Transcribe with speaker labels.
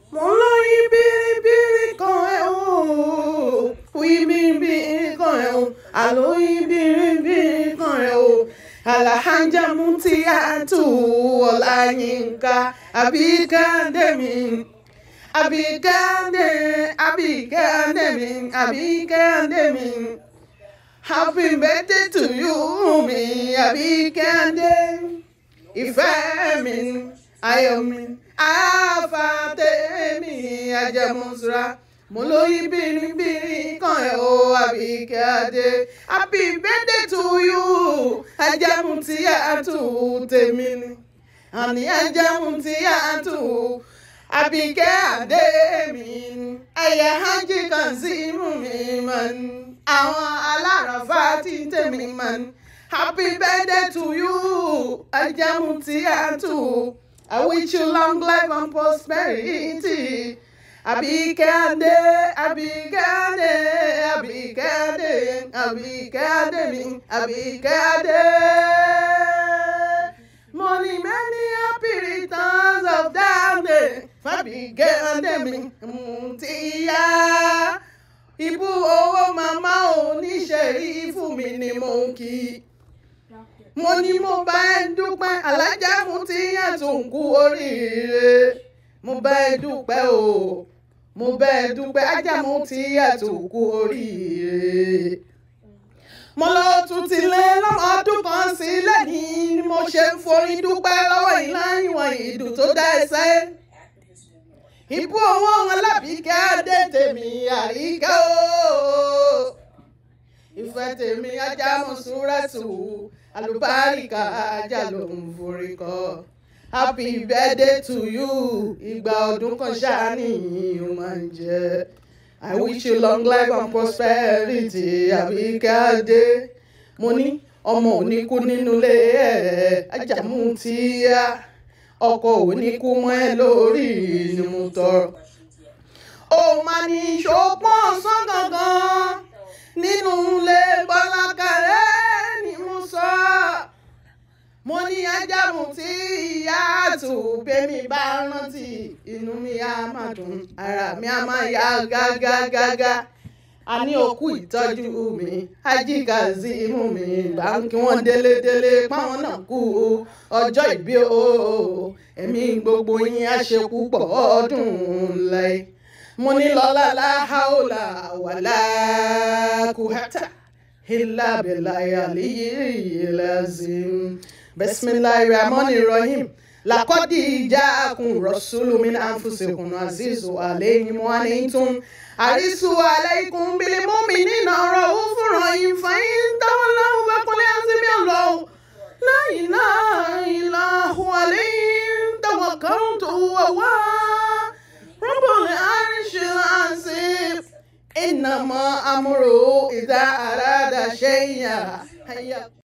Speaker 1: mo lóyún bìrìbìrì kan ẹ̀ o oyin bìrìbìrì kan ẹ̀ o àlóyún bìrìbìrì kan ẹ̀ o alahanja mutiyatu ọláyínká àbíkádẹ́mi àbíkádẹ́ àbíkádẹ́mi àbíkádẹ́mi happy birthday to you mi àbíkádẹ́ ìfẹ́ mi ayọ̀ mi àfàtẹ́mi ajẹmọ́sura mo lóyún bìrìbìrì kan ẹ̀ o àbíkẹ́ adé happy birthday to you ajámu tí a tù tèmi ni àní ajámu tí a tù àbíkẹ́ adé mi ni ẹ̀yẹ hajj kan sí mú mi mọ́ ni àwọn aláràfà tí tèmi mọ́ ni happy birthday to you ajámu tí a tù I wish you long life and prosperity. Àbíkẹ́ Adé, Àbíkẹ́ Adé, Àbíkẹ́ Adé, Àbíkẹ́ Adé mi, Àbíkẹ́ Adé. Money many happy returns of that day. Fàbíkẹ́ Adé mi, ti yá. Ibú owó màmá oníṣẹ́rí fún mi ni mo ń kí mo ní mo bá ẹ dúpẹ́ alájà mo ti yàn tó ń kú oríire mo bá ẹ dúpẹ́ o mo bá ẹ dúpẹ́ ajá mo ti yàn tó ń kú oríire. mo lọ tún ti lé lọ́mọ ọdún kan sílẹ̀ ní ni mo ṣe ń forí dúpẹ́ lọ́wọ́ ìlà ìwọ̀n ìdùn tó dá ẹsẹ̀. ìbú owó wọn lábìkẹ́ adé tèmi àríkẹ́ o ìfẹ́ tèmi ajá mo súnra tù ú alùbáríkà ajá ló ń forí kọ happy birthday to you ìgbà ọdún kan ṣáàní ó máa ń jẹ i wish you long life and prosperity àbíkẹ́ adé mo ní ọmọ òní kú nínú ilé ẹ̀ ajámú tí yá ọkọ òní kú mọ́ ẹ lórí ni mo tọrọ ó máa ní ṣòpọ̀ ọ̀sán gangan nínú ilé bọ́lákàrẹ́ ni mo sọ. mo ní ajámu tí ìyá àtù bẹ́mi bá rántí inú mi á máa dùn ara mi á máa yá gágágágá. a ní òkú ìtọ́jú mi ajíkàzí imú mi báńkì wọn délédélé páwọn náà kú ọjọ́ ìbí o ẹ̀mí gbogbo yín á ṣe púpọ̀ ọdún lẹ́yìn mo ní lọ́la láhàólà wàlá kùhátà ilà bẹ̀láyà lẹ́yìn bisimilahi rahman rahim lakọ́dí ìjà akun rọ̀ṣúlù min anfusikum azizu alayhim wa antum àrísù alaykum bil mu'minina ra'ufur rahim fa'in tawallaw faqul hasbi Allah la ilaha illa huwa alayhi tawakkaltu wa huwa rabbul arshil azim إنما أمره إذا أراد شيئا